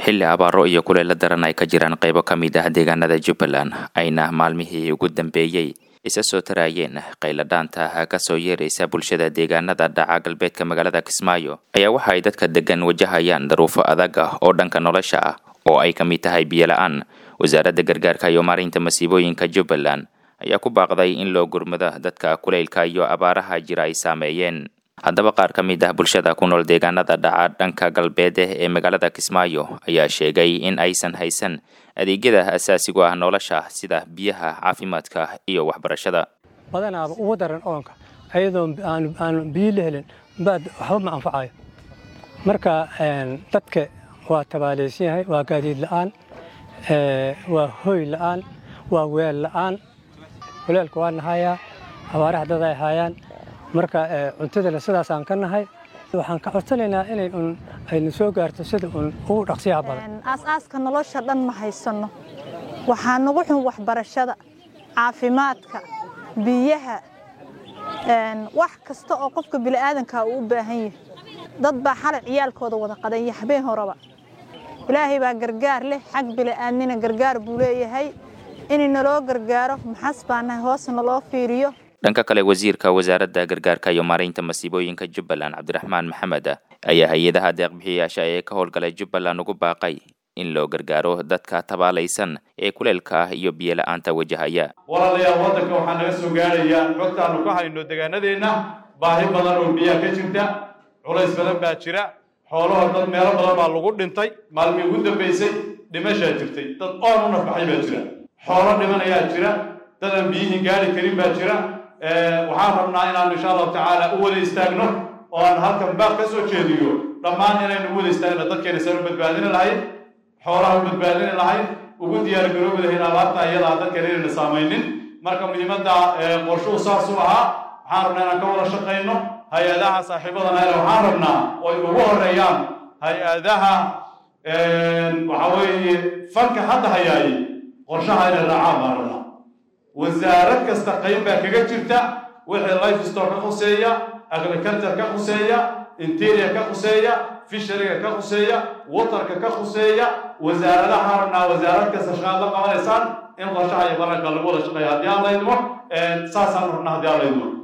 xilli abaaro iyo kuleyla daran ay ka jiraan qaybo ka mid ah deegaanada jubbaland ayna maalmihii ugu dambeeyey isa soo taraayeen qayladhaanta ka soo yeeraysa bulshada deegaanada dhaca galbeedka magaalada kismaayo ayaa waxa ay dadka degan wajahayaan daruufo adag ah oo dhanka nolosha ah oo ay ka mid tahay biyola-aan wasaaradda gargaarka iyo maareynta masiibooyinka jubbaland ayaa ku baaqday in loo gurmado dadka kuleylka iyo abaaraha jira ay saameeyeen haddaba qaar ka mid ah bulshada ku nool deegaanada dhaca dhanka galbeed ee magaalada kismaayo ayaa sheegay in aysan haysan adeegyada asaasigu ah nolosha sida biyaha caafimaadka iyo waxbarashada badanaaba ugu daran oonka ayadoo aan biyo la helin baad waxba ma anfacayo marka dadka waa tabaalaysan yahay waa gaadiid la'aan waa hoy la'aan waa weel la'aan kuleelka waa nahayaa abaaraha dad ay haayaan marka cuntadana sidaasaan ka nahay waxaan ka codsanaynaa inay un ayna soo gaarto sida un ugu dhaqsiyaha badan aasaaska nolosha dhan ma haysanno waxaa nagu xun waxbarashada caafimaadka biyaha wax kasta oo qofka bini'aadanka uu u baahan yahay dad baa xalay ciyaalkooda wada qadanya habeen horeba ilaahay baa gargaar leh xag bini'aadnina gargaar buu leeyahay in naloo gargaaro maxas baanahay hoos naloo fiiriyo dhanka kale wasiirka wasaaradda gargaarka iyo maareynta masiibooyinka jubbaland cabdiraxmaan maxamed ayaa hay-adaha deeqbixiyayaasha ee ka howlgalay jubbaland ugu baaqay in loo gargaaro dadka tabaalaysan ee kuleelka iyo biyola-aanta wajahaya walaalayaal waddanka waxaa naga soo gaaraya xogtaannu ka hayno deegaanadeenna baahi badan oo biyaha ka jirta culays badan baa jira xoolahoo dad meelo badan baa lagu dhintay maalmii ugu dambaysay dhimashaa jirtay dad oon u nafbaxay baa jira xoolo dhimanayaa jira dad aan biyihii gaari karin baa jira waxaan rabnaa inaan insha allahu tacaala u wada istaagno oo aan halkan baaq ka soo jeediyo dhammaan inaynu u wada istaagno dadkeena saan u badbaadini lahayd xoolaha u badbaadini lahayd ugu diyaar garoobi lahayn abaarta iyadaa dadkeena inayna saamaynin marka muhiimadda qorshuhu saasuu ahaa waxaan rabnaa inaan ka wada shaqayno hay-adaha saaxiibadana ele waxaan rabnaa oo ay ugu horeeyaan hay-adaha waxa weeye fanka hadda hayaayey qorshaha inay raacaan baan rabnaa wasaarad kasta qayb baa kaga jirta wixii life store ka khuseeya agriculture ka khuseeya interior ka khuseeya fishariga ka khuseeya waterka ka khuseeya wasaaradaha rabnaa wasaarad kasta shaqaad la qabanaysaan in qorshaha iyo baranka lagu wada shaqeeya haddii aan laydmo saasaan rabnaa haddii aan laydmo